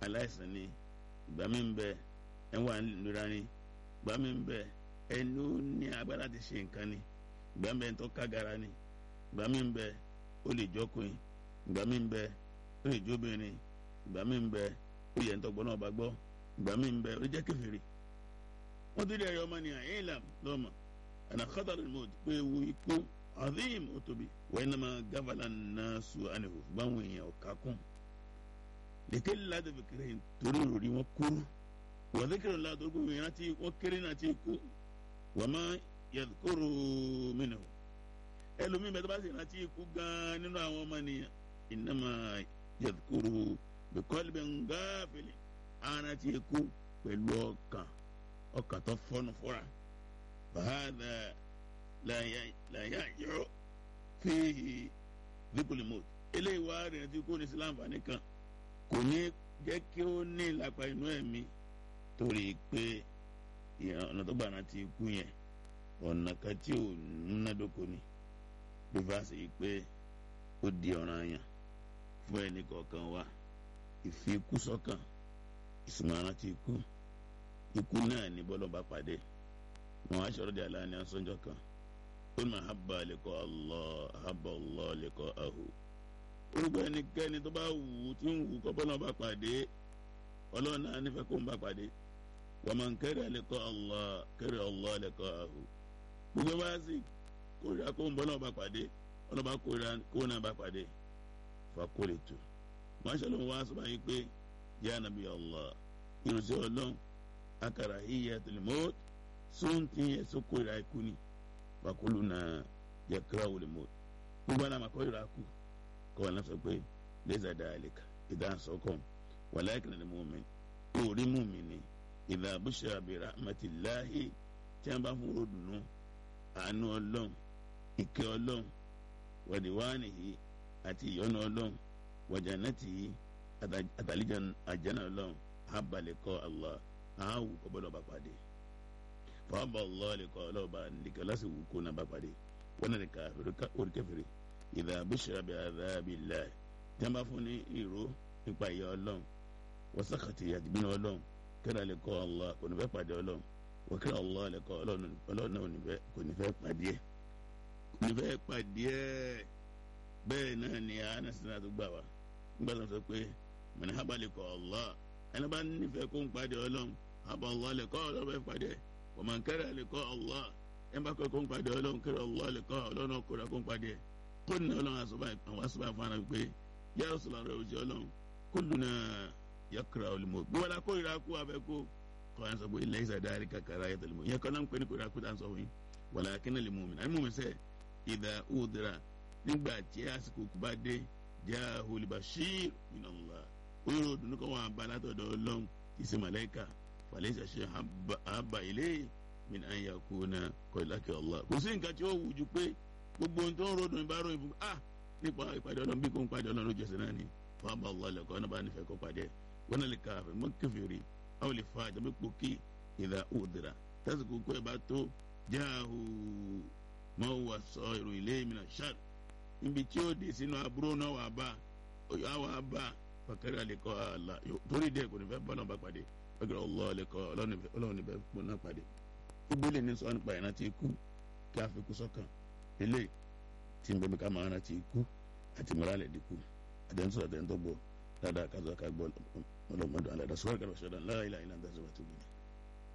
aláìsàn ni ìgbà mi ń bẹ ẹ wà nira ni ìgbà mi ń bẹ ẹni ó ní agbára ti ṣe nǹkan ni ìgbà mi ń bẹ tó kágara ni ìgbà mi ń bẹ ó lè jọkùnrin ìgbà mi ń bẹ ó lè jóbìnrin ìgbà mi ń bẹ ó yẹ ntọ́gbọ́n náà bá gbọ́ ìgbà mi ń bẹ ó lè jẹ́ kèfèrí wọ́n ti rí ẹ̀yọ́ ọmọ nìyàn ẹ̀yìn làm lọ́mọ àná kọ́tàlú mọ́t pé ewu ikú azim ó tóbi wọ́n iná máa gáfàlà náà sùn àniwò báwọn èèyàn ọ̀ka kún lèkè ládàá fi kéré torí òrì wọn kúrú wọ́n ti kéré ládàá gbogbo èèyàn ti wọ́n kéré náà ti kú wọ́n máa yàtúkúrò mìíràn ẹlòmíín bẹ́ẹ̀ tó bá sì rántí ikú gan-an nínú àwọn ọmọ nìyàn iná máa yàtúkúrò bíkọ́lì bẹ́ẹ̀ ń gáfìlì ara ti kú pẹ̀lú ọkàn ọkàn tó fọ́nù fọ́ra fàhádà làyà yọ fíhì dípòlìmọ́t eléyìí wá rẹ̀ tí kò ní sí láǹfààní kan kò ní jẹ́ kí ó ní ìlàpá inú ẹ̀mí torí pé ọ̀nà tó gbà náà ti kú yẹn ọ̀nà kan tí ò múnádóko ni bí fásitì pé ó di ọ̀ràn yàn fún ẹnì kọ̀ọ̀kan wa ìfikúsọ́kàn ìsìnmọ̀ràn ti kú ikú náà ní bọ́lọ̀ bá pàdé wọn á sọ̀rọ̀ di aláàní asọ́njọ́ kan ó ní mahaba lẹ́kọ̀ Allah ahaba Allah lẹ́kọ̀ ahu orúkọ ẹnikẹ́ni tó bá wù ú tí ń wù kọ́ bọ́lọ̀ bá pàdé ọlọ́run náà nífẹ̀ẹ́ kó ń bá pàdé wa man kariha lẹ́kọ̀ Allah kariha Allah lẹ́kọ̀ ahu gbogbo bá sì kórìíra kó ń bọ́lọ̀ bá pàdé ọlọ́ba kórìíra kó náà bá pàdé fakolitu mọ́ṣálọ́ wa sọ báyìí pé yá nàbí Allah irunṣẹ́ ọlọ́run akara hiya tilimot sunti yẹ soko ira ikú ni wakulu na yakira wulimot gbogbo àná àmàkọ ira kú kọ́ wọn sọ pé lẹ́sà dáàlìkà ìdáhùn sọ́kàn wàláìkì nàní mùmí òòrí mùmí ni ìdá abúṣe àbẹ̀rẹ̀ àmàtìláhì tí wọ́n bá fún ròdùnú àánú ọlọ́run ìkẹ́ ọlọ́run wàdíwánìhì àti ìyọ́nú ọlọ́run wàjànàtìhì àtàlíjà àjẹ́nà ọlọ́run abalẹ̀kọ́ Allah ahawu kọ́bọ́lọ́ bá pàdé fàábà Allah lẹ́kọ́ ọlọ́ọ̀bá nìkan lásì wù kó náà bá pàdé wọn náà nìkan orí kẹfìrí ìdá abúṣe àbí láì tí wọn bá fún ní ìró nípa ìyá ọlọ́run wọ́n sàkàtì àdìbínú ọlọ́run kẹ́rẹ́ lẹ́kọ́ Allah kò ní fẹ́ pàdé ọlọ́run wọ́n kẹ́rẹ́ Allah lẹ́kọ́ ọlọ́run náà kò ní fẹ́ pàdé kò ní fẹ́ pàdé bẹ́ẹ̀ náà ni anasina tó gbà wá nígbà tó sọ pé mọ̀nà hábàlẹ̀kọ́ Allah ẹni bá nífẹ̀ẹ́ kó ń pàdé ọlọ́run àbọ̀ Allah lè kọ́ ọlọ́run fẹ́ pàdé wọ́n máa ń kẹ́rẹ́ lè kọ́ Allah ẹni bá kọ́ kó ń pàdé ọlọ́run kẹ́rẹ́ Allah lè kọ́ ọlọ́run kóra kó ń pàdé kó ní ọlọ́run àwọn asọ́bà fún ara pé yá ọ̀sọ̀lá rẹ̀ òjì ọlọ́run kó lùnà yakura olùmọ̀ bí wọ́n la kó ìra kú abẹ́ kó kọ́ ẹ̀ sọ pé ilẹ̀ ìsà dárí kàkàrà ayé tẹ̀lé mọ̀ yẹn kọ́ náà ń pè ní kó ìra kú tá à ń sọ fún yín wàlá akínà lè mú mi náà mú mi sẹ́ ìdá òdìrà nígbà tí àsìkò kú bá dé já olùbàṣír minallah oyún ọdún kan wà bá látọ̀dọ̀ ọlọ́run ìsìn màláìka fàlẹ́sà ṣe àbá ilé min an yakuna kọ̀ìlákẹ́ Allah kò sí nǹkan tí ó wù ju pé gbogbo ohun tó ń rodùn ìbá ròyìn fún ah nípa ìpàdé ọlọ́run bí kò ń pàdé ọlọ́run jẹ̀sẹ̀ náà ni fún àbá Allah lẹ́kọ̀ọ́ ọ̀nà bá nífẹ̀ẹ́ kọ́ pàdé wọn náà lè ka àfẹ́ mọ́ kẹfìrì àwọn lè fa àjàmẹ́ pòkì ìdá òdìrà tásìkò kó ẹ̀ bá tó jáàhù mọ́ wà sọ ìròyìn lé mi náà ṣáà níbi tí ó dé sínú aburú náà wà bá wà bá fakari alikọ ala torí dẹ kò ní fẹ́ bọlọ bá pàdé fakari ọlọ alikọ Ọlọ́run ní fẹ́ kó náà pàdé ìgbélé ní sọ nípa ìrántí ikú kí a fi kú sọ́kàn ilé tí n bẹ̀mí ká máa rántí ikú àti mìíràn dínkù àdéhùnsọ àdéhùntọ́ gbọ́ dáadáa kázọ́ ká gbọ́ ọlọ́mọdún aládàá sọ́kàn kàrọ̀ ṣọ́dọ̀ láìláìlá ń dá sọ́wọ́ tó gbìn.